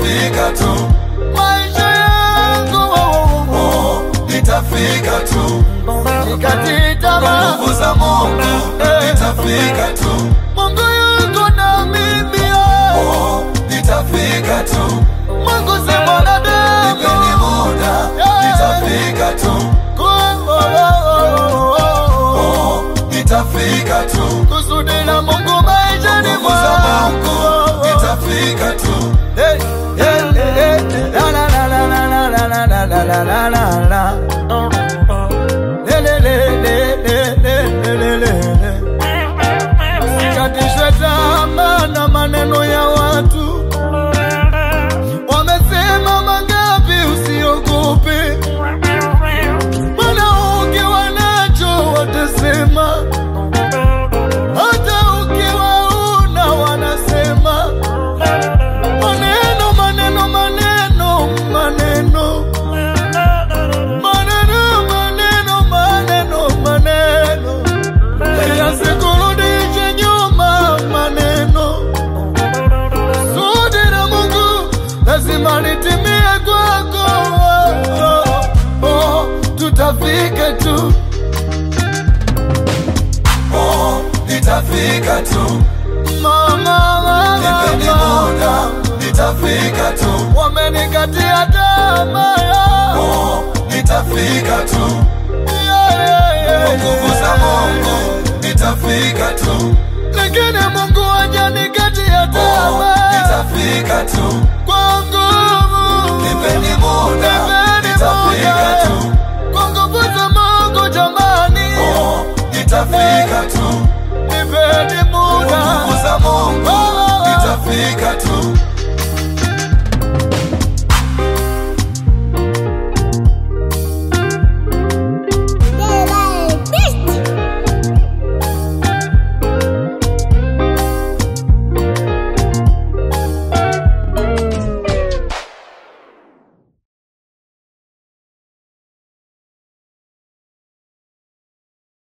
nitafika tu, maisha yangu oh, nitafika tu, nikati tamaa nguvu za Mungu nitafika tu, Mungu yuko na mimi oh, nitafika tu, Mungu si mwanadamu nipeni muda, nitafika tu, oh, nitafika tu, kusudi la Mungu maishani nguvu za Mungu mwangu nitafika tu, Hey, hey, hey, hey. La, la, la, la, la, la, la, la, la, la, la, la, la. Le, le, le, le, le, le, le, le, le. Usikatishwe tamaa na maneno ya watu, wamesema mangapi, usiogope, maana ukiwa nacho watasema, hata ukiwa una wanasema maneno maneno maneno maneno maneno maneno maneno maneno yasikurudishe nyuma maneno sudi la Mungu lazima litimie kwako oh, oh, tutafika tu oh, nitafika tu, mama nipeni mama muda, nitafika tu, wamenikatia tamaa oh, nitafika tu, yeah, yeah, yeah, kwa nguvu za Mungu nitafika tu, lakini Mungu hajanikatia oh, tamaa nitafika tu, kwa nguvu nipeni muda, Nipeni nitafika muda. tu, kwa nguvu za Mungu jamani, oh, nitafika tu, nipeni kwa muda nguvu za Mungu Oh, oh, oh. nitafika tu,